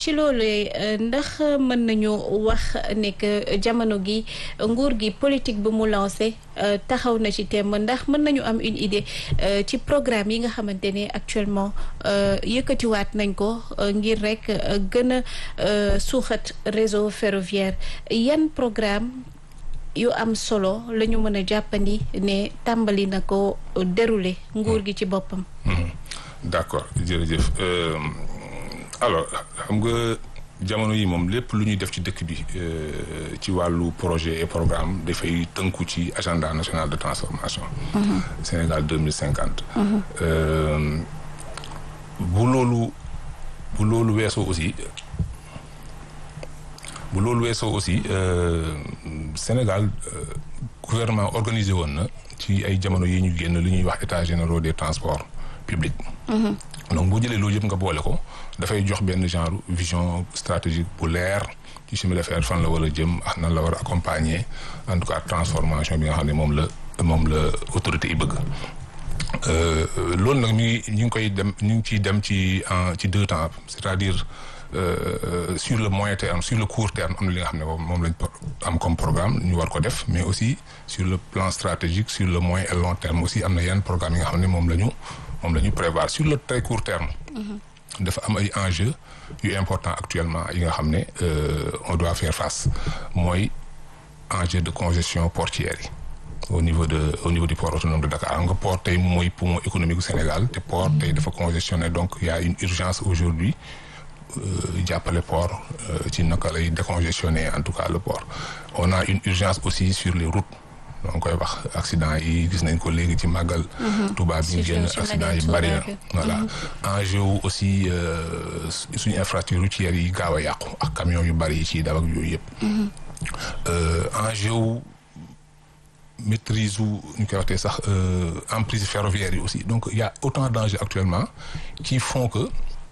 ci loolu ndax mën nañu wax ne que jamono gi nguur gi politique bu mu lancé taxaw na ci thème ndax mën nañu am une idée ci programme yi nga xamante ne actuellement yëkkatiwaat nañ ko ngir rek gën a suuxat réseau ferroviaire yan programme yu am solo la ñu mën a jàppandi ne tàmbali na ko dérouler nguur gi ci boppam. d'accord jërëjëf alors xam nga jamono yi moom lépp lu ñuy def ci dëkk bi ci wàllu projet et programme dafay tënku ci agenda national de transformation. Sénégal deux mille cinquante. bu loolu bu loolu weesoo aussi. bu loolu weesoo aussi Sénégal gouvernement organisé woon na ci ay jamono yi ñu génn li ñuy wax état généraux des transports publics. donc boo jëlee loolu yëpp nga boole ko dafay jox benn genre vision stratégique bu leer ci chemin de fer fan la war a jëm ak nan la war a accompagner en tout cas transformation bi nga xam ne moom la moom la autorité yi bëgg. loolu nag mi ngi ñu ngi koy dem ñu ngi ciy dem ci en ci deux temps c'est-à-dire. Euh, sur le moyen terme sur le court terme am na li nga xam ne moom lañ am comme programme ñu war ko def mais aussi sur le plan stratégique sur le moyen et long terme aussi am na yenn programme yi nga xam ne moom la ñu moom la ñu prévoir sur le très court terme. dafa am ay enjeux yu important actuellement yi nga xam ne on doit faire face mooy enjeu de congestion portuaire yi. au niveau de au niveau du port autonome de Dakar nga port tey mooy poumon économique du Sénégal te port tey dafa congestionné donc il y a une urgence aujourd'hui jàppale port ci naka lay décongestionner en tout cas le port on a une urgence aussi sur les routes donc koy wax accident yi gis nañ ko léegi ci màggal Touba bi ñu génn accident yi bari na voilà enjeu wu aussi suñu infrastructure routière yi gaaw a yàqu ak camion yu bari yi ciy daw ak yooyu yëpp enjeu wu maîtrise wu ñu koy waxtee sax emprise ferroviaire yi aussi donc il y a autant d'enjeux actuellement qui font que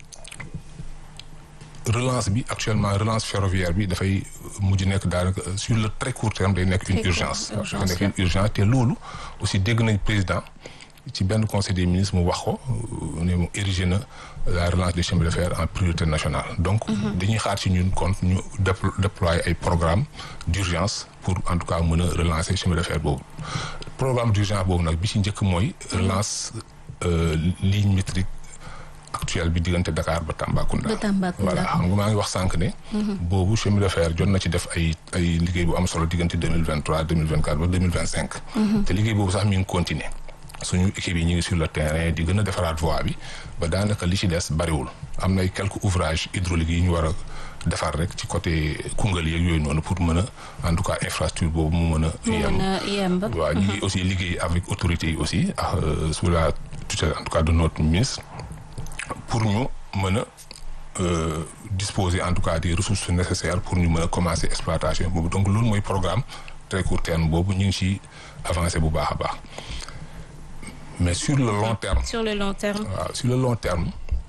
relance bi actuellement relance ferroviaire bi dafay mujj nekk daanaka sur le très court terme day nekk une urgence dafa nekk une urgence te loolu aussi dégg nañ président ci benn conseil des ministres mu wax ko ne mu érigé na la relance des chemins de fer en priorité nationale donc dañuy xaar ci ñun kon ñu déployer ay programme d'urgence pour en tout cas mën a relancer chemin de fer boobu programme d'urgence boobu nag bi ci njëkk mooy relance ligne métrique actuel bi diggante Dakar ba Tambacounda. ba Tambacounda voilà xam nga maa ngi wax sànq ne. boobu chemin de fer jot na ci def ay ay liggéey bu am solo diggante deux mille vingt trois deux mille vingt quatre ba deux mille vingt cinq. te liggéey boobu sax mi ngi continuer suñu équipe yi ñu ngi sur le terrain di gën a defaraat voie bi ba daanaka li ci des bariwul am na ay quelques ouvrages hydrauliques yi ñu war a defar rek ci côté Koungheul yeeg yooyu noonu pour mën a en tout cas infrastructure boobu mu mën a. yem waaw ñu ngi aussi liggéey avec autorités yi aussi ak sous la tutelle en tout cas de notre ministre. pour ñu mën a disposer en tout cas des ressources nécessaires pour ñu mën a commencer exploitation boobu donc loolu mooy programme très court terme boobu ñu ngi ci avancer bu baax a baax mais sur le long terme. sur le long terme. waaw sur le long terme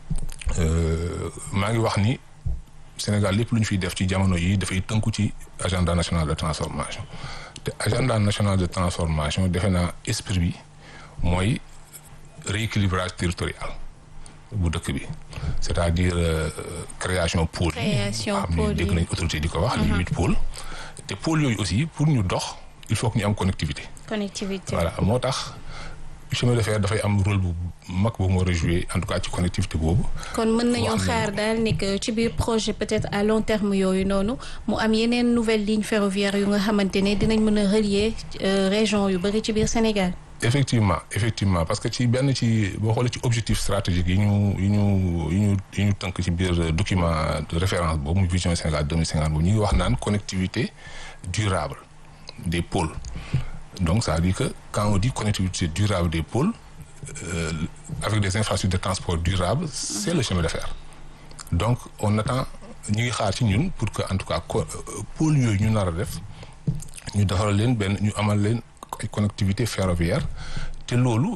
maa ngi wax ni Sénégal lépp lu ñu fiy def ci jamono yi dafay tënku ci agenda national de transformation te agenda national de transformation defe naa esprit bi mooy rééquilibrage territorial. bu dëkk bi c'est-à-dire création pôle yi xam ni dégg nañ autorité di ko wax les huit pôles te pôles yooyu aussi pour ñu dox il faut que ñu am connectivité connectivité voilà moo tax chemin de fer dafay am rôle bu mag bu mu war a jouer en tout cas ci connectivité boobu kon mën nañoo xaar daal ni que ci biir projet peut-être à long terme yooyu noonu mu am yeneen nouvelle ligne ferroviaire yu nga xamante ne dinañ mën a relier région yu bari ci biir Sénégal effectivement effectivement parce que ci benn ci boo xoolee ci objectif stratégique yi ñu yi ñu yi ñu yi ñu tënk ci biir document de référence boobu muy vision Sénégal deux mille cinquante boobu ñu ngi wax naan connectivité durable des pôles donc ça veut dire que quand on dit connectivité durable des pôles euh, avec des infrastructures de transport durables c'est le chemin de fer donc on attend ñu ngi xaar ci ñun pour que en tout cas pôles yooyu ñu nar a def ñu defaral leen benn ñu amal leen ay connectivité ferroviaire te loolu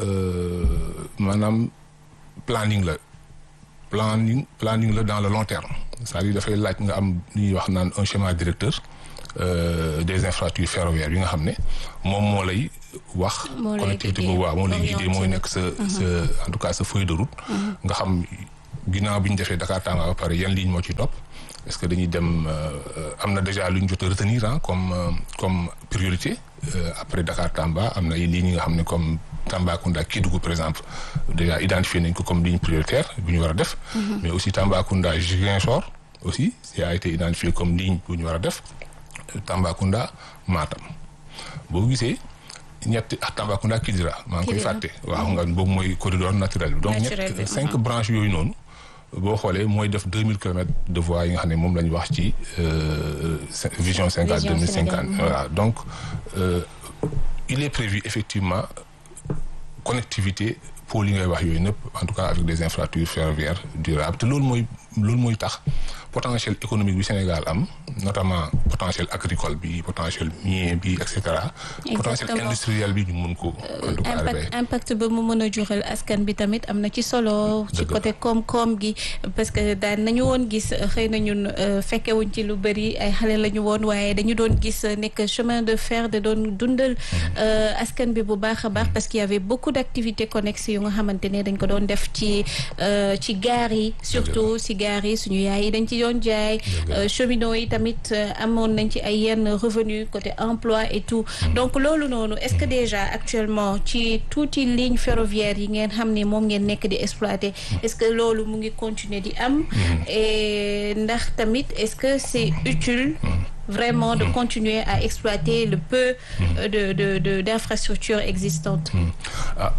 maanaam planning la planning planning la dans le long terme c'est-à-dire dafay laaj nga am lu ñuy wax naan un schéma directeur des infrastructures ferroviaires yi nga xam ne moom moo lay wax connectivité boobu waaw moo lay guider mooy nekk sa sa en tout cas sa feuille de route nga xam ginnaaw bi ñu defee Dakar Tamba ba pare yan ligne moo ci topp est-ce que dañuy dem am na déjà lu ñu jot a retenir ah comme comme priorité après Dakar Tamba am na ay lignes yi nga xam ne comme Tambacounda Kédougou par exemple déjà identifié nañ ko comme ligne prioritaire bu ñu war a def. mais aussi Tambacounda Ziguinchor aussi ça a été identifié comme ligne bu ñu war a def Tambacounda Matam boo gisee. ñetti ak Tambacounda Kidira maa ngi koy fàtte waaw nga boobu mooy corridor naturel bi donc ñett cinq branches yooyu noonu boo xoolee mooy def deux mille kilomètres de voies yi nga xam ne moom la ñu wax ci vision Sénégal deux mille cinquante voilà donc il est prévu effectivement connectivité pôle yi ngay wax yooyu nëpp en tout cas avec des infrastructures ferroviaires durables te loolu mooy loolu mooy tax potentiel économique bi Sénégal am notamment potentiel agricole bi potentiel minier bi et cetera. potentiel industriel bi ñu mun ko. en tout cas impact impact ba mu mën a jural askan bi tamit am na ci solo. ci côté koom-koom gi. parce que daan nañu woon gis xëy na ñun fekkewuñ ci lu bëri ay xale la ñu woon waaye dañu doon gis nekk chemin de fer da doon dundal askan bi bu baax a baax parce qu'il y avait beaucoup d'activités connexes yu nga xamante ne dañ ko doon def ci ci gaar yi. surtout si gaar yi suñu yaay yi dañ ci doon jaay cheminots yi tamit amoon nañ ci ay yenn revenu côté emploi et tout donc loolu noonu est-ce que déjà actuellement ci tuuti ligne ferroviaire yi ngeen xam ne moom ngeen nekk di exploiter est-ce que loolu mu ngi continuer di am et ndax tamit est-ce que c'est utile vraiment de continuer à exploiter le peu de de de d'infrastructures existantes ah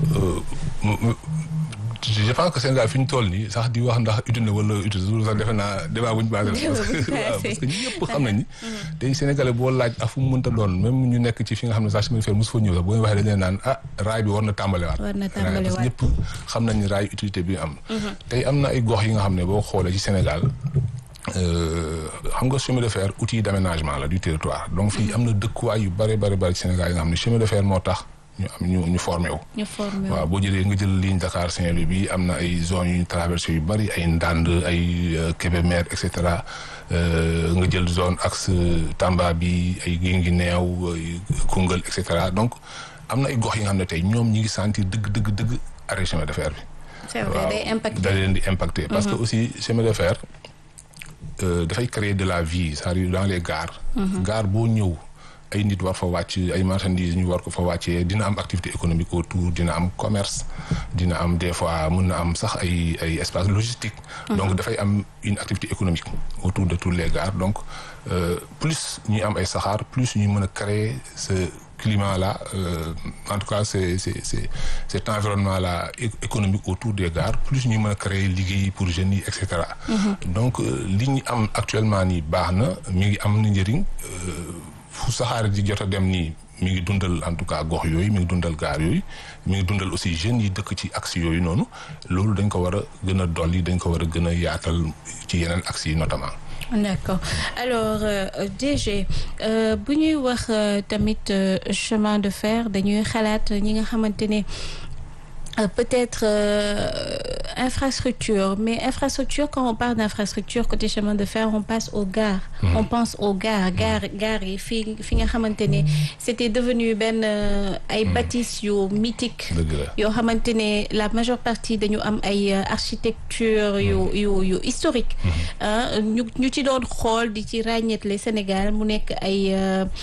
je pense que Sénégal fi ñu toll nii sax di wax ndax utile na wala utile loolu sax defe naa débat bu ñu basé parce que ñëpp xam nañ ni tey Sénégalais boo laaj ak fu mu mënta doon même ñu nekk ci fi nga xam ne sax chemin de fer mosu fa ñëw sax boo waxee dañ leen naan ah raay bi war na tàmbalewaat war na parce que tàmbaliwaat ñëpp xam nañ ni raay utilité bi am tey am na ay gox yi nga xam ne boo xoolee ci Sénégal xam nga chemin de fer outil d'aménagement la du territoire donc fii am na dëkkuwaay yu bare bare bare ci Sénégal yi nga xam ne chemin de fer moo tax ñu am ñu ñu formé wu ñu formé waaw boo jëlee nga jël ligne Dakar Saint-Louis bi am na ay zones yu ñu traversé yu bari ay Ndande ay Kébémer et cetera nga jël zone axe Tamba bi ay Guinguinéo Koungheul et cetera donc am na ay gox yi nga xam ne tey ñoom ñi ngi sentir dëgg dëgg dëgg arrêt chemin de fer bi. c'est vrai day impacté da leen di impacté. parce que aussi chemin de fer dafay créer de la vie c'est-à-dire dans les gares. gare boo ñëw. ay nit war fa wàcc ay marchandises ñu war ko fa wàccee dina am activité économique autour dina am commerce dina am des fois mën na am sax ay ay espace logistique donc dafay am une activité économique autour de tous les gares donc plus ñuy am ay saxaar plus ñuy mën a créer ce climat là en tout cas c'est c'est c'est cet environnement là économique autour des gares plus ñuy mën a créer liggéey pour jeunes yi et cetera donc li ñu am actuellement nii baax na mi ngi am na njëriñ fu saxaar di jot a dem nii mi ngi dundal en tout cas gox yooyu mi ngi dundal gaar yooyu mi ngi dundal aussi jeunes yi dëkk ci axe yooyu noonu loolu dañ ko war a gën a dolli dañ ko war a gën a yaatal ci yeneen axe yi notamment d'accord alors euh, DG bu ñuy wax tamit chemin de fer dañuy xalaat ñi nga xamante ne Euh, peut-être euh, infrastructure mais infrastructure quand on parle d'infrastructure côté chemin de fer on passe aux gares mmh. on pense aux gares gares gares yi fi fi nga xamante ne c'était devenu benn ay bâtisses yu mythiques yoo xamante ne la majeure partie dañu am ay architecture yu yu yu historique ñu ñu ci doon xool di ci ràññeetle Sénégal mu nekk ay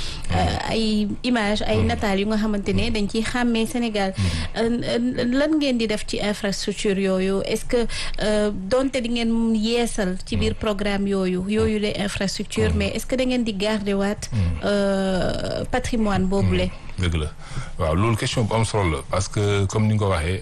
ay image ay nataal yu nga xamante ne dañ ciy xàmmee Sénégal lan ngeen di def ci infrastructure yooyu est-ce que donte di ngeen yeesal ci biir programme yooyu yooyu les infrastructures mais est-ce que da ngeen di garder waat patrimoine boobule. dëgg la waaw loolu question bu am solo la parce que comme ni nga ko waxee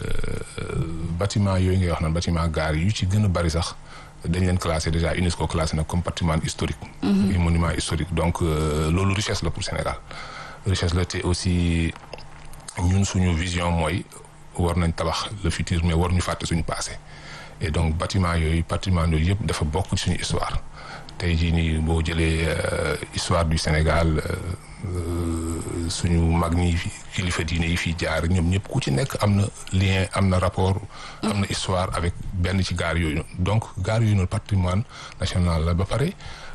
bâtiment yooyu ngay wax naan bâtiment gare yu ci gën a bari sax dañ leen classé déjà UNESCO classé na comme patrimoine historique. et monument historique donc loolu richesse la pour Sénégal richesse la te aussi ñun suñu vision mooy. war nañ tabax le futur mais war ñu fàtte suñu passé et donc bâtiment yooyu patrimoine yooyu yëpp dafa bokk ci suñu histoire tey jii nii boo jëlee histoire du Sénégal suñu mag ñi kilifa diine yi fii jaar ñoom ñëpp ku ci nekk am na lien am na rapport am na histoire avec benn ci gaar yooyu noonu donc gaar yooyu noonu patrimoine national la ba pare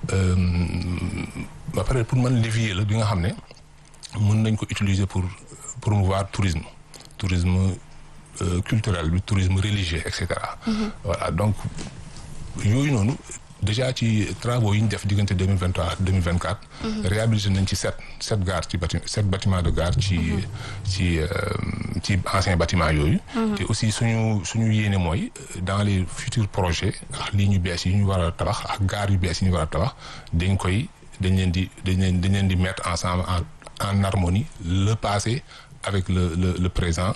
ba pare pour man levier la bi nga xam ne mën nañ ko utiliser pour promouvoir tourisme tourisme culturel bi tourisme religieux et cetera. voilà donc yooyu noonu déjà ci travaux yi ñu def diggante deux mille vingt trois deux mille vingt quatre. réhabilité nañ ci sept sept gares ci bati sept bâtiments de gare ci ci ci anciens bâtiments yooyu. te aussi suñu suñu yéene mooy dans les futurs projets ak lii ñu bees yi ñu war a tabax ak gares yu bees yi ñu war a tabax dañ koy dañ leen di dañ leen dañ leen di mettre ensemble en en harmonie le passé avec le le le présent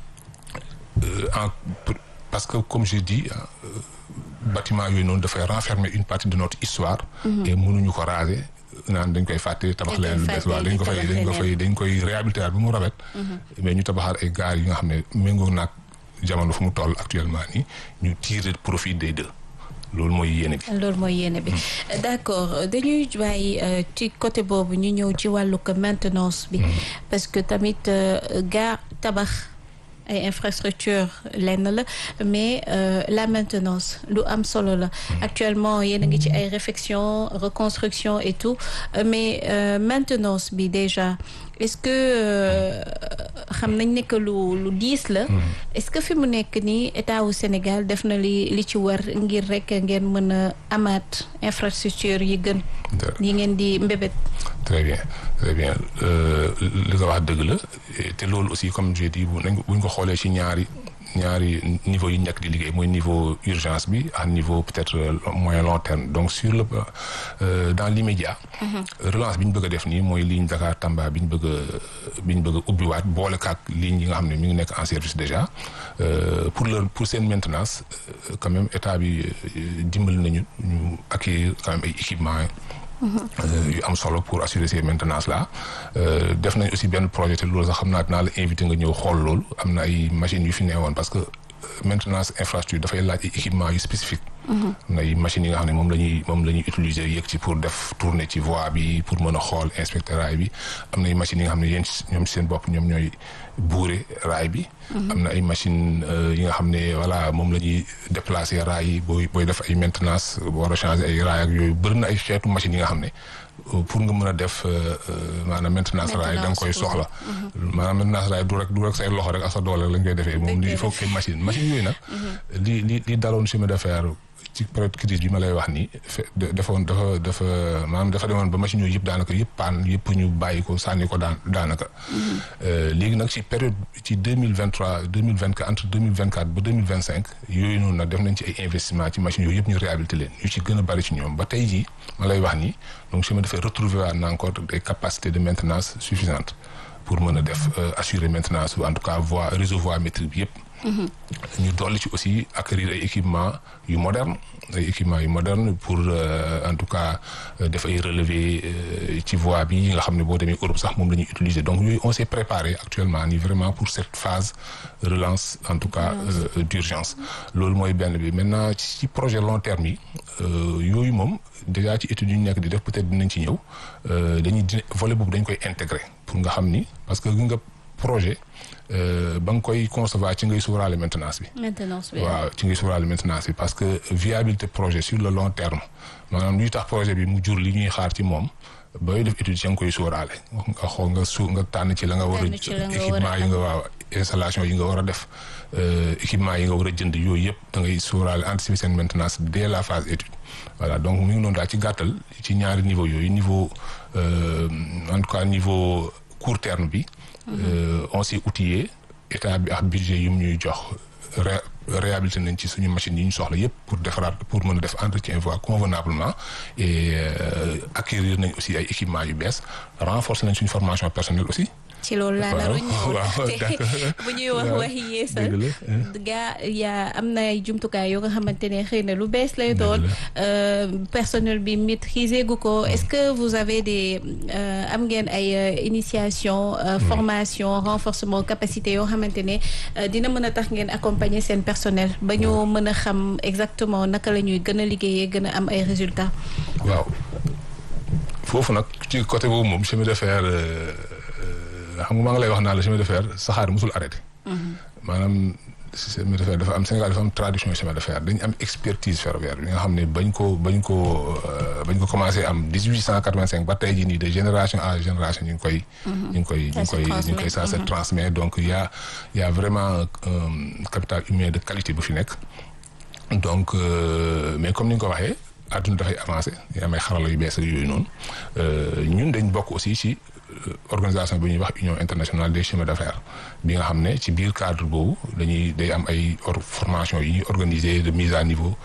en parce que comme je dis. bâtiment yooyu noonu dafay renfermer une partie de notre histoire et mënuñu ko raser naan dañ koy fàtte tabax leen lu bees waaw dañ ko fay dañ ko fay dañ koy réhabiliter bi mu rafet mais ñu tabaxaat ay gares yi nga xam ne méngoo naag jamono fu mu toll actuellement nii ñu tirer profit des deux loolu mooy yéene bi. loolu mooy yéene bi d'accord dañuy bàyyi ci côté boobu ñu ñëw ci wàllu maintenance bi parce que tamit gare tabax ay infrastructure lenn la mais euh, la maintenance lu am solo la actuellement yéen a ngi ci ay réflexion reconstruction et tout mais euh, maintenance bi déjà est-ce que xam nañ ne que lu lu diis la est-ce que fi mu nekk nii état wu Sénégal def na li li ci war ngir rek ngeen mën a amaat infrastructure yi gën yi ngeen di mbébét très bien très bien li nga wax dëgg la te loolu aussi comme j'ai dit bu nañ buñ ko xoolee ci ñaari ñaari niveau yi nekk di liggéey mooy niveau urgence bi ak niveau peut-être moyen long terme donc sur le euh, dans l'immédiat relance bi ñu bëgg a def nii mooy ligne Dakar Tamba bi ñu bëgg a bi ñu bëgg a ubbiwaat boole kaak ligne yi nga xam ne mi ngi nekk en service déjà euh, pour leur pour seen maintenance euh, quand même état bi dimbali nañu ñu acquérir quand même ay équipements yu am solo pour assurer ces maintenances là def nañ aussi benn projet te loolu sax xam naa dinaa la invité nga ñëw xool loolu am na ay machines yu fi neewoon parce que maintenance infrastructure dafay laaj ay équipements yu spécifique am na ay machines yi nga xam ne moom la ñuy moom la ñuy utiliser yëg ci pour def tourner ci voie bi pour mën a xool inspecter raay bi am na ay machines yi nga xam ne yéen ñoom seen bopp ñoom ñooy buure raay bi am na ay machines yi nga xam ne voilà moom la ñuy déplacer raay yi booy booy def ay maintenance war a changer ay raay ak yooyu bëri na ay xeetu machines yi nga xam ne pour nga mën a def maanaam maintenance raay da nga koy soxla maanaam maintenance raay du rek du rek say loxo rek ak sa doole rek lañ koy defee moom il faut que machine machine yooyu nag li li li daloon chemin de fer ci période crise bi ma lay wax nii defoon dafa dafa maanaam dafa demoon ba machine yooyu yëpp daanaka yëpp paan yëpp ñu bàyyi ko sànni ko daan daanaka léegi nag ci période ci deux mille vingt trois deux mille vingt quatre entre deux mille vingt quatre ba deux mille vingt cinq yooyu noonu nag def nañ ci ay investissement ci machines yooyu yëpp ñu réhabilité leen ñu ci gën a bari ci ñoom ba tey jii ma lay wax nii donc chemin dafay retrouver waat na encore des capacités de maintenance suffisantes pour mën a def assurer maintenance en tout cas voie réseau voie métrique bi yëpp ñu dolli ci aussi acquérir ay équipements yu moderne ay équipements yu moderne pour en tout cas def ay relevé ci voie bi nga xam ne boo demee Europe sax moom la ñuy utiliser donc yooyu on s'est préparé actuellement nii vraiment pour cette phase relance en tout cas d'urgence loolu mooy benn bi maintenant ci projet long terme yi yooyu moom déjà ci études yu ñu nekk di def peut-être dinañ ci ñëw dañuy volet boobu dañ koy intégrer pour nga xam ni parce que nga projet ba nga koy concevoir ci ngay sóoraale maintenance bi. maintenance bi waaw ci ngay sóoraale maintenance bi parce que viabilité projet sur le long terme maanaam luy tax projet bi mu jur li ñuy xaar ci moom booy def étude ci nga koy sóoraale nga xool nga su nga tànn ci la nga war a. équipement yi nga waaw installation yi nga war a def équipement yi nga war a jënd yooyu yëpp da ngay sóoraale anticiper seen maintenance dès la phase étude. voilà donc mu ngi noonu daal ci gàttal ci ñaari niveau yooyu niveau en tout cas niveau court terme bi. on s'est outillé état bi ak budget yu ñuy jox ré réhabilité nañ ci suñu machines yi ñu soxla yépp pour defaraat pour mën a def entretien voie convenablement et acquérir nañ aussi ay équipements yu bees renforcer nañ suñu formation personnelle aussi. ci loolu laa naroon ñëw waaw bu ñuy wax waxi yeesal gaa yaa am na ay jumtukaay yoo nga xamante ne xëy na lu bees lay doon personnel bi maîtriser gu ko est-ce que vous avez des am ngeen ay initiation formation renforcement capacité yoo xamante ne dina mën a tax ngeen accompagner seen personnel ba ñu mën a xam exactement naka la ñuy gën a liggéeyee gën a am ay résultats waaw foofu nag ci côté boobu moom chemin de fer xam nga maa ngi lay wax naa la chemin de fer saxaar musul arrêté. maanaam chemin de fer dafa am Sénégal dafa am tradition chemin de fer dañu am expertise ferroviaire bi nga xam ne bañ ko bañ ko bañ ko commencé am dix huit cent quatre vingt cinq ba tey jii nii de génération à génération ñu ngi koy. ñu ngi koy ñu ngi koy ñu ngi koy ça se transmet donc y a y a vraiment un capital humain de qualité bu fi nekk donc mais comme ni nga ko waxee. àdduna dafay avancé yaa may xarala yu bees ak yooyu noonu ñun dañ bokk aussi ci organisation bi ñuy wax union internationale des chemins d'affaires bi nga xam ne ci biir cadre boobu dañuy day am ay formation yi ñuy organiser de mise à niveau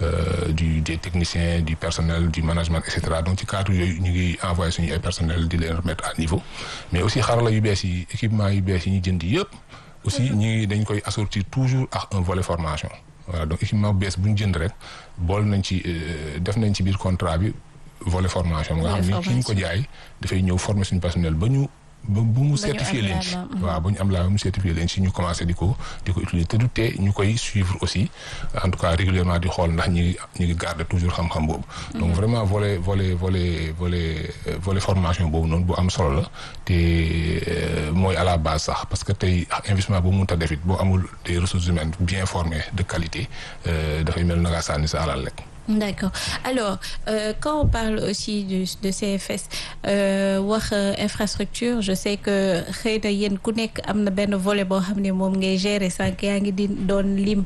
du des techniciens du personnel du management et cetera donc ci cadre yooyu ñu ngi envoyé suñu ay personnel di leen remettre à niveau mais aussi xarala yu bees yi équipement yu bees yi ñu jënd yëpp aussi ñu ngi dañ koy assortir toujours ak un volet formation voilà donc équipement bees bu ñu jënd rek bool nañ ci def nañ ci biir contrat bi volet formation nga xam ni ki ñu ko jaay dafay ñëw former suñu personnel ba ñu ba bu mu certifié leen ci waaw ba ñu am laa ba mu certifié leen ci ñu commencé di ko di ko utiliser te du tee ñu koy suivre aussi en tout cas régulièrement di xool ndax ñi ngi ñu ngi garder toujours xam-xam boobu donc vraiment volet volet volet volet volet formation boobu noonu bu am solo la te mooy à la base sax parce que tey investissement boobu mënut a def it boo amul des ressources humaines bien formées de qualité dafay mel na ngaa sànni sa alal rek D'accord. Alors, euh, quand on parle aussi du, de CFS, euh, wax infrastructure, je sais que xëy na yéen ku nekk am na benn volet boo xam ne moom ngay gérer sànq yaa ngi di doon lim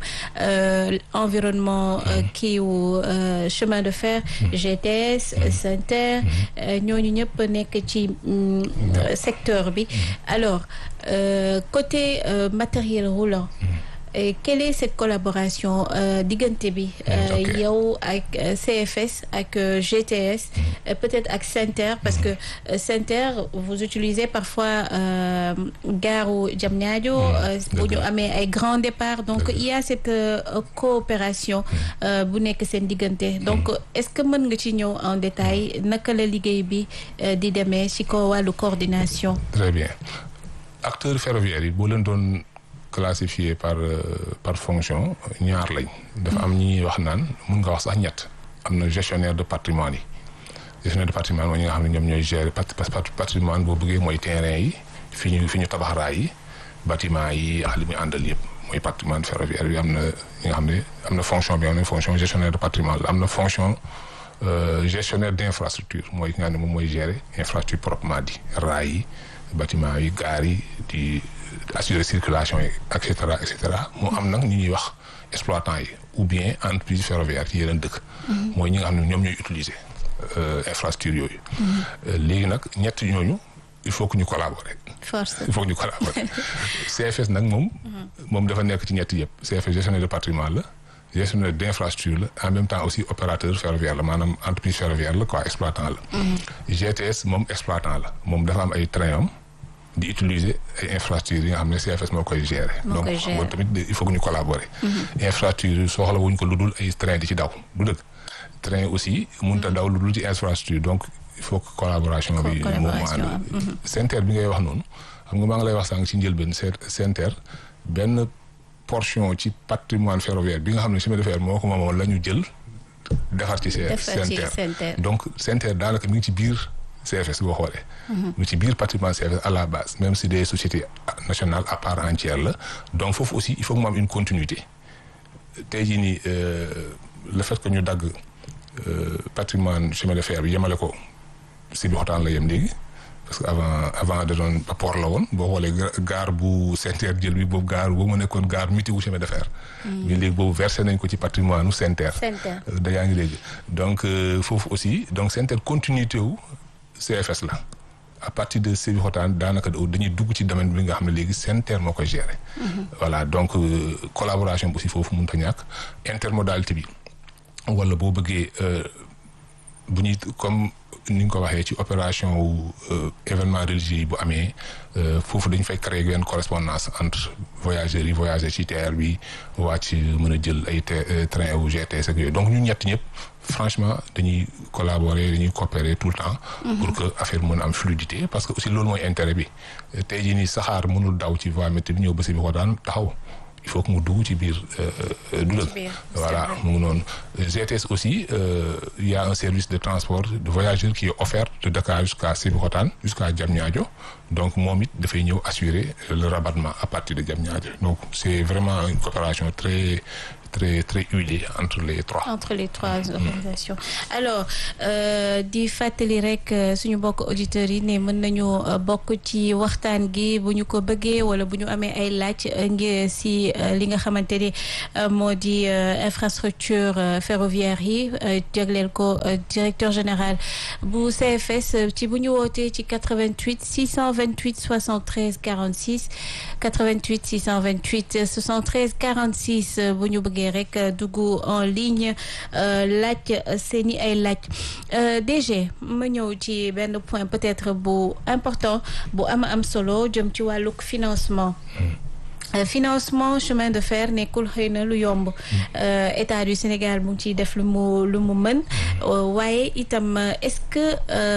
environnement kii wu chemin de fer GTS SENTER ñooñu ñëpp nekk ci secteur bi alors euh, côté matériel roulant Et quelle est cette collaboration diggante bi yow ak CFS ak GTS peut-être ak SENTER parce que SENTER vous utilisez parfois gaaru Diamniadio bu ñu amee ay grands départs donc il y a cette coopération bu nekk seen diggante donc est-ce que mën nga ci ñëw en détail naka la liggéey bi di demee ci ko wàllu coordination très bien acteurs ferroviaires yi boo leen doon classifié par par fonction ñaar lañ dafa am ñi wax naan mun nga wax sax ñett am na gestionnaire de patrimoine yi gestionnaire de patrimoine mooy ñi nga xam ne ñoom ñooy gérer patrimoine boo bëggee mooy terrain yi fi ñu fi ñu tabax raay yi bâtiment yi ak li muy àndal yëpp mooy patrimoine ferroviaire bi am na ñi nga xam ne am na fonction bi am na fonction gestionnaire de patrimoine la am na fonction gestionnaire d'infrastructure mooy ki nga xam ne moom mooy gérer infrastructure proprement dit raay yi bâtiment yi gaar yi di assurer circulation yi et cetera et cetera moo am nag ñu ñuy wax exploitant yi ou bien entreprise ferroviaire ci yeneen dëkk mooy ñi nga xam ne ñoom ñooy utiliser infrastructure yooyu léegi nag ñett ñooñu il faut que ñu collaborer force il faut que ñu collaborer CFS nag moom moom dafa nekk ci ñett yëpp CFS gestionnaire de patrimoine la gestionnaire d'infrastructure la en même temps aussi opérateur ferroviaire la maanaam entreprise ferroviaire la quoi exploitant la GTS moom exploitant la moom dafa am ay train am di utiliser ay infrastructures yi nga xam ne CFS moo koy gérer. donc moom tamit il faut que ñu collaborer. infrastructure soxla wuñ ko lu dul ay train di ci daw du dëgg. train aussi mënut a daw lu dul ci infrastructure donc il faut que collaboration bi. moom moo ànd. SENTER bi ngay wax noonu xam nga maa ngi lay wax sànq ci njëlbeen SENTER benn portion ci patrimoine ferroviaire bi nga xam ne chemin de fer moo ko moomoon la ñu jël defar ci. SENTER donc SENTER daanaka mi ngi ci biir. CFS boo xoolee. mu ci biir patrimoine CFS à la base même si des sociétés nationales à part entière la donc foofu aussi il faut que mu am une continuité tey jii nii le fait que ñu dagg patrimoine chemin de fer bi yemale ko si bi xotaan la yem léegi parce que avant avant da doon port la woon boo xoolee gaar bu SENTER jël bi boobu gaar boobu mu nekkoon gaar miti wu chemin de fer. mais léegi boobu versé nañ ko ci patrimoine nu SENTER. SENTER da yaa ngi léegi donc foofu aussi donc SENTER continuité wu. CFS la à partir de Sébikotane daanaka dañuy dugg ci domaine bi nga xam ne léegi SENTER moo koy gérer. voilà donc collaboration bi aussi foofu mënut a ñàkk intermodalité bi wala boo bëggee bu ñuy comme ni nga ko waxee ci opération wu événement religieux yi bu amee foofu dañu fay créer benn correspondance entre voyageurs yi voyager ci TER bi wàcc mën a jël ay train ou GTS ak yooyu donc ñun ñett ñëpp franchement dañuy collaborer dañuy coopérer tout le temps. pour que affaire mën a am fluidité parce que aussi loolu mooy intérêt bi tey jii nii saxaar mënul daw ci voie métti bi ñëw ba si bi ko daan taxaw. il faut que mu dugg ci biir du dëgg voilà mu ngi noonu GTS aussi il y a un service de transport de voyageurs qui est offert de Dakar jusqu'à Sébikotane jusqu'à Diamniadio donc moom it dafay ñëw assurer le rabattement à partir de Diamniadio donc c'est vraiment une coopération très très très huilé entre les trois. entre les trois organisations alors di fàttali rek suñu bokk auditeurs yi ne mën nañu bokk ci waxtaan gi bu ñu ko bëggee wala bu ñu amee ay laaj ngir si li nga xamante ni moo di infrastructure ferroviaire yi jagleel ko directeur général bu CFS ci bu ñu wootee ci 88 628 73 46 88 628 73 46 bu ñu bëggee rek dugg en ligne laaj seeni ay laaj DG ma ñëw ci benn point peut-être bu important bu am am solo jëm ci wàllug financement financement chemin de fer nekkul xëy na lu yomb état du Sénégal mu ngi ciy def lu mu lu mu mën waaye itam est-ce que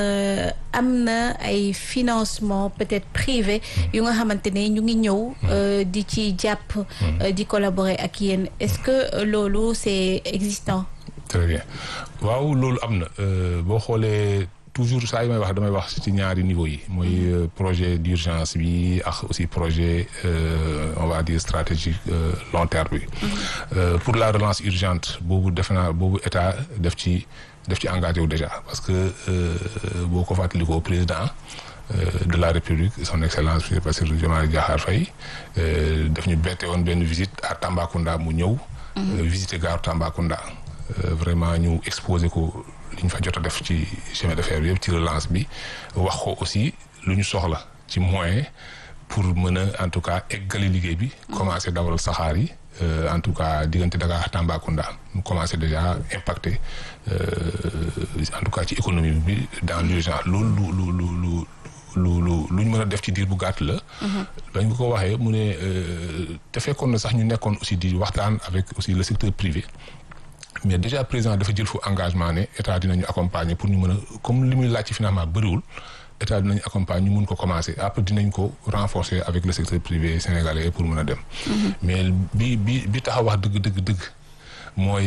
am na ay financement peut-être privé yu nga xamante ne ñu ngi ñëw di ci jàpp di collaborer ak yéen est-ce que loolu c'est existant très bien waaw loolu am na boo xoolee toujours saa yi may wax damay wax ci ñaari niveau yi mooy projet d'urgence bi ak aussi projet on va dire stratégique long terme bi pour la relance urgente boobu defe naa boobu état def ci def ci engagé wu déjà parce que boo ko fàttalikoo président de la république son excellence monsieur Bassirou Diomaye Diakhar Faye daf ñu bette woon benn visite à Tambacounda mu ñëw visiter gare Tambacounda vraiment ñu exposé ko li ñu fa jot a def ci chemin de fer bi yëpp ci relance bi wax ko aussi lu ñu soxla ci moyen pour mën a en tout cas eggali liggéey bi. commencé dawal saxaar yi en tout cas diggante Dakar Tambacounda mu commencé déjà impacté en tout cas ci économie bi dans l'urgence loolu lu lu lu lu lu lu ñu mën a def ci diir bu gàtt la. bañ ko ko waxee mu ne te fekkoon na sax ñu nekkoon aussi di waxtaan avec aussi le secteur privé. mais déjà président dafa jël fu engagement ne état dinañu accompagner pour ñu mën a comme li muy laaj ci financement bëriwul état dinañu accompagner ñu mun ko commencer après dinañ ko renforcer avec le secteur privé sénégalais pour mën a dem. mais bi bi bi tax a wax dëgg dëgg dëgg mooy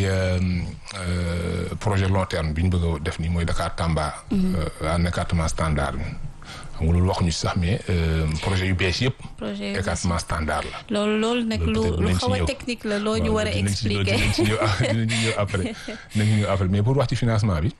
projet long terme bi ñu bëgg a def nii mooy Dakar Tamba. en écartement standard bi. xam nga loolu waxuñu si sax mais projet yu bees yëpp. projet yu écartement standard la. loolu loolu nag lu lu xaw a technique la loo ñu war a expliquer. dinañ ci ñëw dinañ ci ñëw après dinañ ci ñëw après mais pour wax ci financement bi.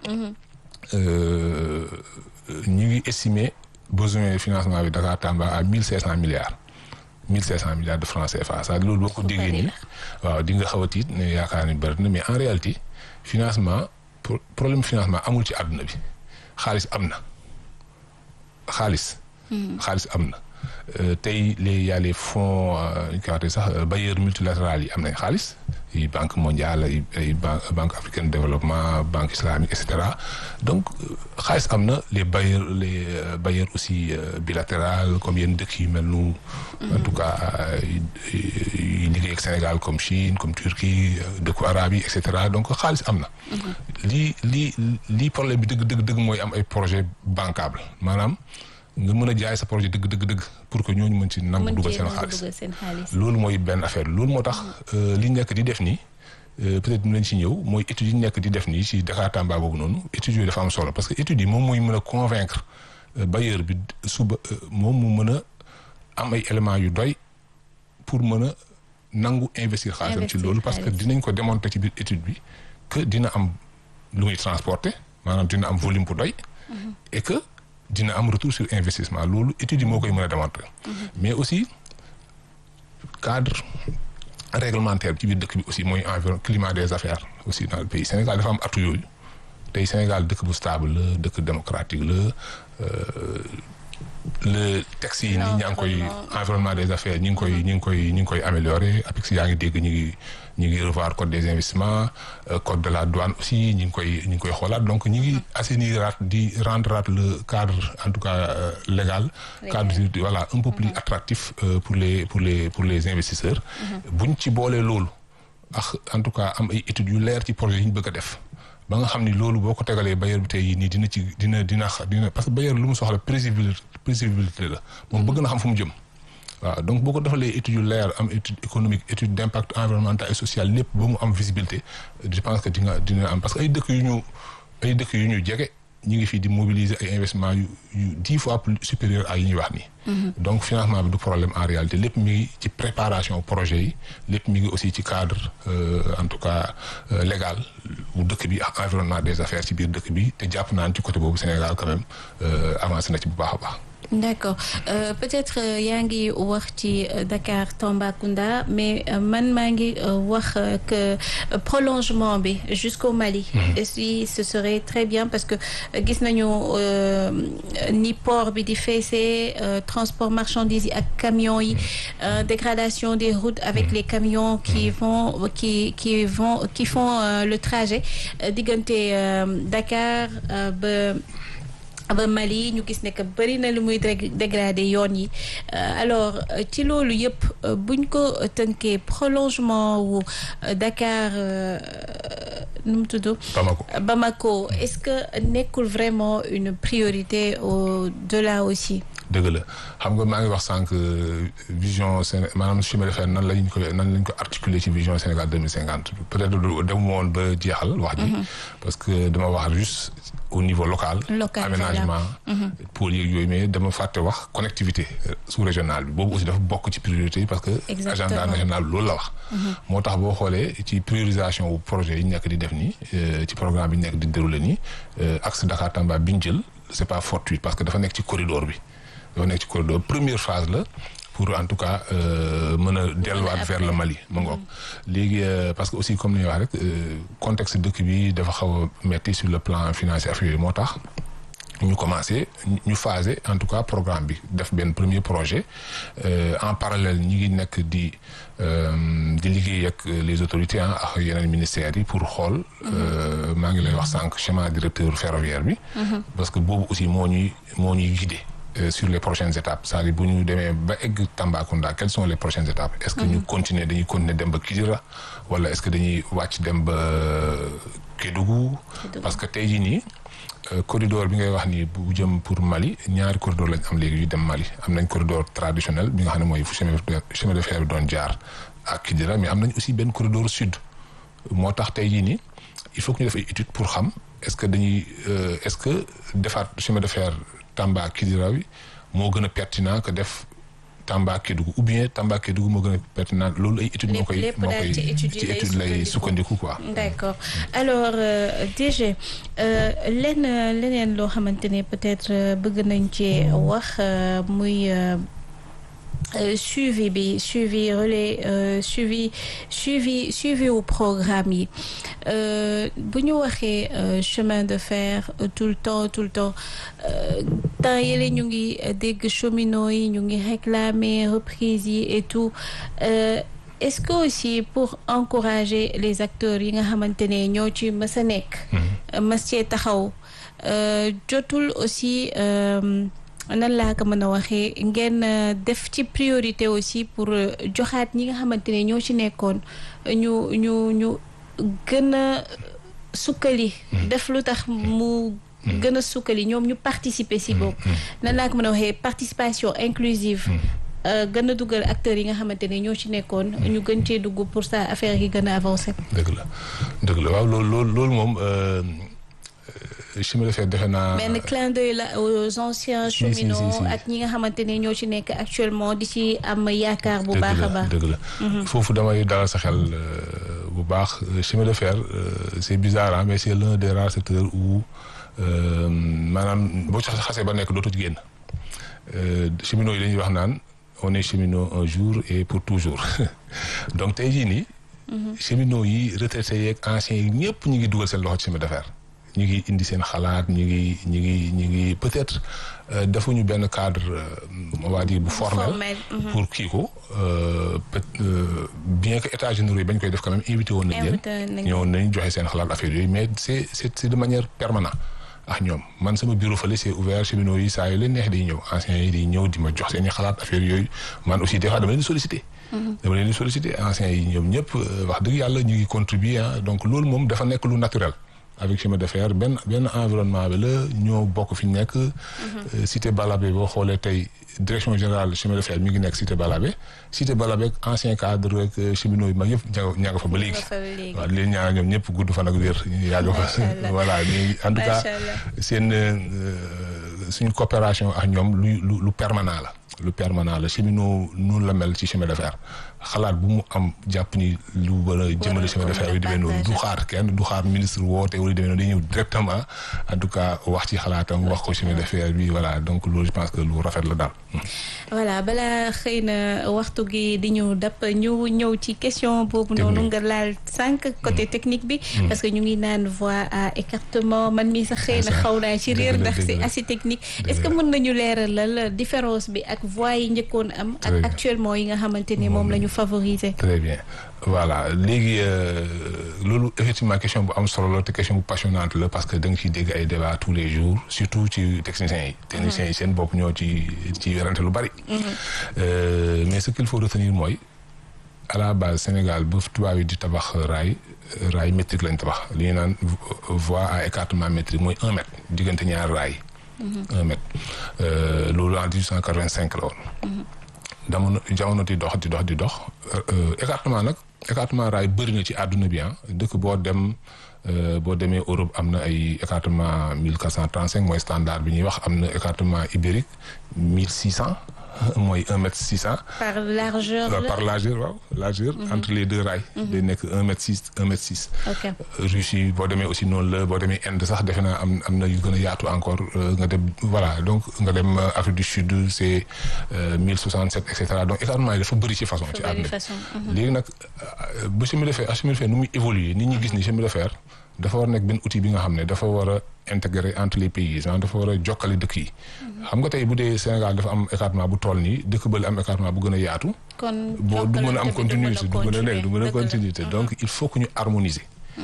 ñu ngi estimer besoin de financement bi Dakar Tamba à mille cinq cent milliards. mille cinq cent milliards de francs CFA ça loolu boo ko déggee nii. waaw di nga xaw a tiit ne yaakaar ni bëri na mais en réalité financement problème financement amul ci àdduna bi xaalis am na. xaalis. xaalis am na tey les y a les fonds ñu koy waxee sax bailleurs multilatéraux yi am nañ xaalis yi banque mondiale ay ay banque africaine de développement banque islamique et cetera donc xaalis am na les bailleurs les bailleurs aussi bilatéral comme yenn dëkk yu mel nu en tout cas yu liggéey ak Sénégal comme Chine comme Turquie dëkku arabe yi et cetera donc xaalis am na. lii lii lii problème bi dëgg dëgg dëgg mooy am ay projet bancable maanaam. nga mën a jaay sa projet dëgg dëgg dëgg pour que ñooñu mën ci nangu dugal seen xaalis loolu mooy benn affaire loolu moo tax li nekk di def nii peut-être mu leen ci ñëw mooy études yi nekk di def nii ci Dakar Tamba boobu noonu études yooyu dafa am solo parce que études yi moom mooy mën a convaincre bailleur bi suba moom mu mën a am ay éléments yu doy pour mën a nangu investir xaalisam ci loolu parce que dinañ ko démontrer ci biir étude bi que dina am lu muy transporter maanaam dina am volume bu doy et que dina am retour sur investissement loolu étude yi moo koy mën a démontrer mais aussi cadre réglementaire ci biir dëkk bi aussi mooy environ climat des affaires aussi dans le pays Sénégal dafa am atu yooyu tey Sénégal dëkk bu stable la dëkk démocratique la le texte yi nii ñaa ngi koy environnement des affaires ñi ngi koy ñi ngi koy ñi ngi koy améliorer APIX yaa ngi dégg ñu ngi ñu ngi revoir code des investissements code de la douane aussi ñi ngi koy ñi ngi koy xoolaat donc ñi ngi assainiraat di rendre le cadre en tout cas légal cadre voilà un peu plus attractif pour les pour les pour les investisseurs buñ ci boolee loolu ak en tout cas am ay études yu leer ci projet yi ñu bëgg a def ba nga xam ni loolu boo ko tegalee bailleur bi tey yi nii dina ci dina dina dina parce que bailleur lu mu soxla prévisibilité prévisibilité la moom bëgg na xam fu mu jëm waaw donc boo ko defalee études yu leer am étude économique étude d'impact environnemental et social lépp ba mu am visibilité je pense que di nga dina am parce que ay dëkk yu ñu ay dëkk yu ñu jege ñu ngi fii di mobiliser ay investissements yu yu dix fois plus supérieur à yi ñuy wax nii. donc financement bi du problème en réalité lépp mi ngi ci préparation projet yi lépp mi ngi aussi ci cadre en tout cas légal bu dëkk bi ak environnement des affaires ci biir dëkk bi te jàpp naan ci côté boobu Sénégal quand même avancé na ci bu baax a baax. d'accord euh, peut-être yaa ngi wax ci Dakar Tambacounda mais man maa ngi wax que prolongement bi jusqu'au Mali. et si ce serait très bien parce que gis nañu ni port bi di feesee transport marchandises yi ak camions yi dégradation des routes avec les camions qui vont qui qui vont qui font le trajet diggante Dakar ba. ba Mali ñu gis ne que bëri na lu muy dégradé yoon yi alors ci loolu yëpp buñ ko tënkee prolongement wu Dakar nu mu tudd. Bamako Bamako est-ce que nekkul vraiment une priorité au-delà aussi. dëgg la xam nga maa ngi wax sànq vision Séné maanaam chemin de fer nan lañ ko nan lañ ko articuler ci vision Sénégal deux mille cinquante peut-être dem woon ba jeexal wax ji. parce que dama wax juste au niveau local. local aménagement. pôle yeeg yooyu mais dama fàtte wax connectivité sous-régionale bi boobu aussi dafa bokk ci priorité yi parce que. agenda national loolu la wax. moo tax boo xoolee ci priorisation wu projet yi ñu nekk di def nii ci programme bi ñu nekk di dérouler nii axe Dakar Tamba bi ñu jël c'est pas fortuit parce que dafa nekk ci corridor bi. dafa nekk ci corridor première phase la pour en tout cas mën a delluwaat vers le Mali ma ngoog léegi parce que aussi comme ni ñuy wax rek contexte dëkk bi dafa xaw a metti sur le plan financier affaire yooyu moo tax ñu commencé ñu phasé en tout cas programme bi def benn premier projet en parallèle ñi ngi nekk di di liggéey ak les autorités ah ak yeneen ministères yi pour xool maa ngi lay wax sànq schéma directeur ferroviaire bi parce que boobu aussi moo ñuy moo ñuy guider sur les prochaines étapes c'est-à-dire bu ñu demee ba egg Tambacounda quelles sont les prochaines étapes est-ce que ñu continuer dañuy continuer dem ba Kidira wala est-ce que dañuy wàcc dem ba Kédougou parce que tey jii nii corridor bi ngay wax ni bu jëm pour Mali ñaari corridor lañ am léegi yu dem Mali am nañ corridor traditionnel bi nga xam ne mooy fu chemin de fer bi doon jaar ak Kidira mais am nañ aussi benn corridor sud moo tax tey jii nii il faut que ñu def ay études pour xam est-ce que dañuy est-ce que defaat chemin de fer Tamba Kidira bi moo gën a pertinent que def Tamba Kédougou ou bien Tamba Kédougou moo gën a pertinent loolu ay études moo koy moo koy ci étude lay sukkandiku quoi d'accord alors DG lenn leneen loo xamante ne peut-être bëgg nañ ci wax muy suivi bi suivi relais suivi suivi suivi wu programme yi bu ñu waxee chemin de fer tout le temps tout le temps temps yële ñu ngi dégg cheminots yi ñu ngi réclamer reprise yi et tout est-ce que aussi pour encourager les acteurs yi nga xamante ne ñoo ci mës a nekk mës cee taxaw jotul aussi nan laa ko mën a waxee ngeen def ci priorité aussi pour joxaat ñi nga xamante ne ñoo ci nekkoon ñu ñu ñu gën a sukkali def lu tax mu gën a sukkali ñoom ñu participer si boobu nan laa ko mën a waxee participation inclusive gën a dugal acteurs yi nga xamante ne ñoo ci nekkoon ñu gën cee dugg pour ça affaire yi gën a avancer dëgg la dëgg la waaw loolu loolu loolu moom chemin de fer defe naa. benn clin d'œil la aux anciens cheminots ak ñi nga xamante ne ñoo ci nekk actuellement di ci am yaakaar bu baax a baax. dëgg la foofu damay dalal sa xel bu baax chemin de fer c'est bizarre mais c'est l'un des rares secteurs où maanaam boo ci xasee ba nekk dootu ci génn cheminots yi dañuy wax naan on est cheminot un jour et pour toujours donc tey jii nii. cheminots yi retraités yeeg anciens yi ñëpp ñu ngi dugal seen loxo ci chemin de fer. ñu ngi indi seen xalaat ñu ngi ñu ngi ñu ngi peut-être defuñu benn cadre on va dire bu formel pour kii ko bien que états généraux yi bañ koy def quand même invité woon nañ leen ñëwoon nañ joxe seen xalaat affaire yooyu mais c'est c'est c'est de manière permanente ah ñoom man sama bureau fële c'est ouvert cheminots yi saa yu leen neex di ñëw anciens yi di ñëw di ma jox seen i xalaat affaire yooyu man aussi des fois dama leen di solliciter dama leen di solliciter anciens yi ñoom ñëpp wax dëgg yàlla ñu ngi contribuer donc loolu moom dafa nekk lu naturel avec chemin de fer benn benn environnement bi la ñoo bokk fi ñu nekk. cité Balabé boo xoolee tey direction générale chemin de fer mi ngi nekk cité Balabé cité Balabé ancien cadre ak cheminots yu mag yëpp ña nga fa ba léegi. waaw leen ñaanal ñoom ñëpp gudd fan ak wér. yàgg fa voilà mais en tout cas seen suñu coopération ak ñoom lu lu lu permanent la. lu permanent la cheminot noonu la mel ci chemin de fer xalaat bu mu am jàpp ni lu war a jëmale chemin de fer yi demee noonu du xaar kenn du xaar ministre woote wala demee noonu day ñëw directement en tout cas wax ci xalaatam wax ko chemin de fer bi voilà donc loolu je pense que lu rafet la daal. voilà balaa xëy na waxtu gi di ñu dab ñu ñëw ci question boobu noonu nga laal sànq côté technique bi. parce que ñu ngi naan voie à écartement man mii sax xëy na xaw naa ci réer ndax c'est assez technique est-ce que mën nañu leeralal différence bi ak voies yi njëkkoon am ak actuellement yi nga xamante ni moom la ñu favoriser très bien voilà léegi loolu effectivement question bu am solo la te question bu passionnante la parce que da nga ciy dégg ay débat tous les jours surtout ci techniciens yi techniciens yi seen bopp ñoo ci ci werante lu bari mais ce qu'il faut retenir mooy à la base Sénégal ba tubaab yi di tabax raay raay métrique lañ tabax li ñu naan voie à écartement métrique mooy un mètre diggante ñaar raay un mètre loolu en 1885 la woon. jamono jamono di dox di dox di dox écartement nag écartement raay bëri na ci àdduna bi ah dëkk boo dem boo demee Europe am na ay écartement 1435 mooy standard bi ñuy wax am na écartement ibérique 1600 mooy un mètre six cent. par largeur la par largeur waaw largeur. entre les deux rails. day nekk un mètre six un mètre six. ok Russie boo demee aussi noonu la boo demee Inde sax defe naa am am na yu gën a yaatu encore nga dem voilà donc nga dem Afrique du Sud c'est mille soixante sept et cetera donc écartement yi dafa bëri ci façon. ci àdduna léegi nag bu chemin de fer chemin de fer nu muy évoluer nit ñi gis ni chemin de fer dafa war nekk benn outil bi nga xam ne dafa war a intégrer entre les pays maanaam dafa war a jokkale dëkk yi. xam nga tey bu dee Sénégal dafa am écartement bu toll nii dëkk bële am écartement bu gën a yaatu. kon boo du mën a am continuité du mën a nekk du mën a continuité donc il faut que ñu harmoniser.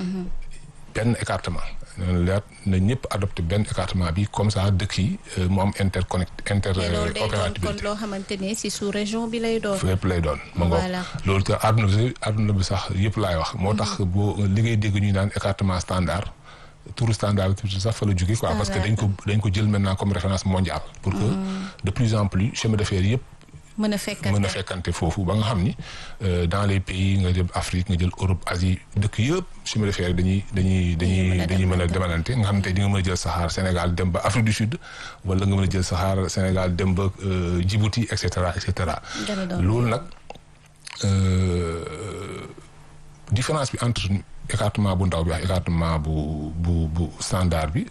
benn écartement. leer na ñëpp adopté benn écartement bi comme ça dëkk yi mu am interconnect interopérabilité kon loo xamante ne si sous région bi lay doon. fépp lay doon. ma ngoog loolu que àdduna bi àdduna bi sax yëpp laay wax. moo tax boo li ngay dégg ñuy naan écartement standard. tour standard sax fa la jóge quoi parce que dañ ko dañ ko jël maintenant comme référence mondiale. pour que de plus en plus chemin de fer yëpp. mën a fekkante mën a fekkante foofu ba nga xam ni dans les pays nga jël Afrique nga jël Europe Asie dëkk yëpp chemin de fer dañuy dañuy dañuy dañuy mën a demalante nga xam ne tey di nga mën a jël saxaar Sénégal dem ba Afrique du Sud wala nga mën a jël saxaar Sénégal dem ba Djibouti et cetera et cetera. loolu nag différence bi entre écartement bu ndaw bi ak écartement bu bu bu standard bi.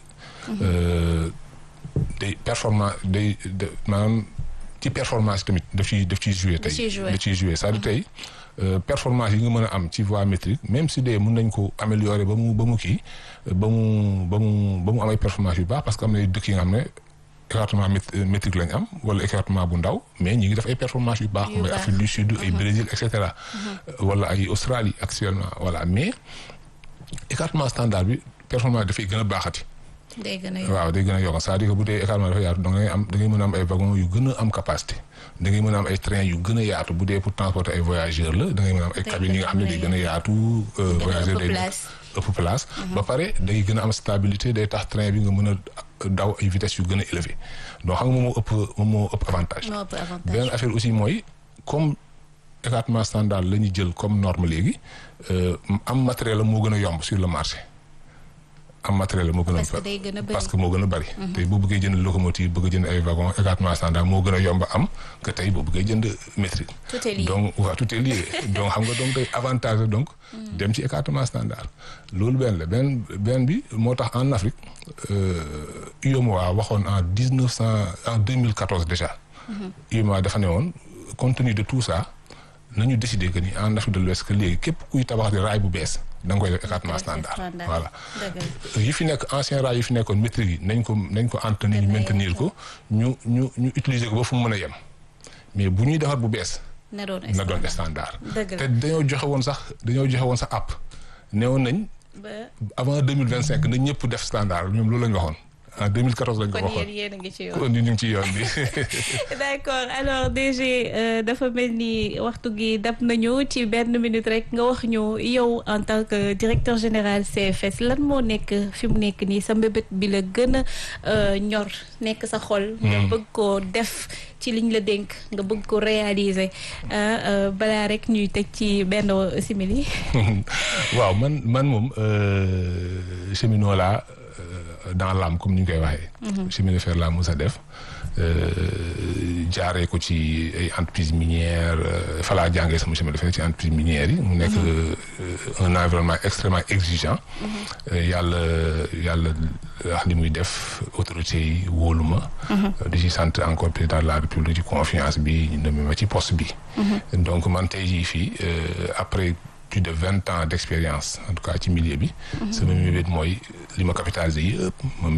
day performance day maanaam. ci performance tamit daf ciy daf ciy joué tey daf ciy joué c'est-à-dire tey performance yi nga mën a am ci voie métrique même si dee mën nañ ko améliorer ba mu ba mu kii ba mu ba mu ba mu am ay performance yu baax parce que am na dëkk yi nga xam ne écartement métrique lañ am wala écartement bu ndaw mais ñi ngi def ay performance yu baax comme ay Afrique du Sud ay Brésil et cetera wala ay Australie actuellement voilà mais écartement standard bi performance dafay gën a baaxati day gën a yokk waaw day gën a yokk c'est-à-dire que bu dee écartement dafa yaatu da ngay am da ngay mën a am ay wagon yu gën a am capacité da ngay mën a am ay train yu gën a yaatu bu dee pour transporter ay voyageurs la da ngay mën a am ay cabines yi nga xam ne day gën a yaatu voyageurs day ëpp place ba pare day gën a am stabilité day tax train bi nga mën a daw ay vitesse yu gën a élevé donc xam nga moom moo ëpp moom moo ëpp avantage beneen affaire aussi mooy comme écartement standard la ñu jël comme norme léegi am matériel la moo gën a yomb sur le marché am matériel moo gën a parce que moo gën a bari tey boo bëggee jënd locomotive bëgg a jënd ay wagon écartement standard moo gën a yomb am que tey boo bëggee jënd métrique donc waaw tout est lié donc xam nga donc tey avantage donc dem ci écartement standard loolu benn la benn benn bi moo tax en Afrique UEMOA waxoon en dix neuf cent en deux mille quatorze déjà UEMOA dafa ne woon compte tenu de tout ça nañu décider que ni en Afrique de l'Ouest que léegi képp kuy tabax di raay bu bees da nga koy def écartement standard voilà yi fi nekk ancien raay yi fi nekkoon métrique yi nañ ko nañ ko entretenir maintenir ko ñu ñu ñu utiliser ko ba fu mu mën a yem mais bu ñuy defar bu bees na doon standard te dañoo joxe woon sax dañoo joxe woon sax app neewoon nañ avant deux mille vingt cinq nañ ñëpp def standard ñoom loolu la ñu waxoon en 2014 lañ ko kon waxoon yéen yéen a ngi ci yoon. kon ñu ngi ci yoon bi. d'accord alors DG euh, dafa mel ni waxtu gi dab nañu ci benn minute rek nga wax ñu yow en tant que directeur général CFS lan moo nekk fi mu nekk nii sa mbébét bi la gën a euh, ñor nekk sa xol. nga bëgg koo def ci liñ la dénk nga bëgg ko réaliser ah, euh, balaa rek ñuy tëj ci benn simili. waaw man man moom euh, cheminot laa euh, dans l'âme comme ni ñu koy waxee. chemin de fer laa mos a def euh, jaaree ko ci ay entreprises minières euh, fa laa jàngee sama chemin de fer ci entreprises minières yi. mu nekk euh, un environnement extrêmement exigeant. Euh, yàlla yàlla wax li muy def autorité yi wóolu ma. di ci sant encore président de la république ci confiance bi ñu nommé ma ci poste bi. donc man tey jii fii euh, après. plus de vingt ans d'expérience en tout cas ci milieu bi sama mébét mooy li ma capitalisé yëpp ma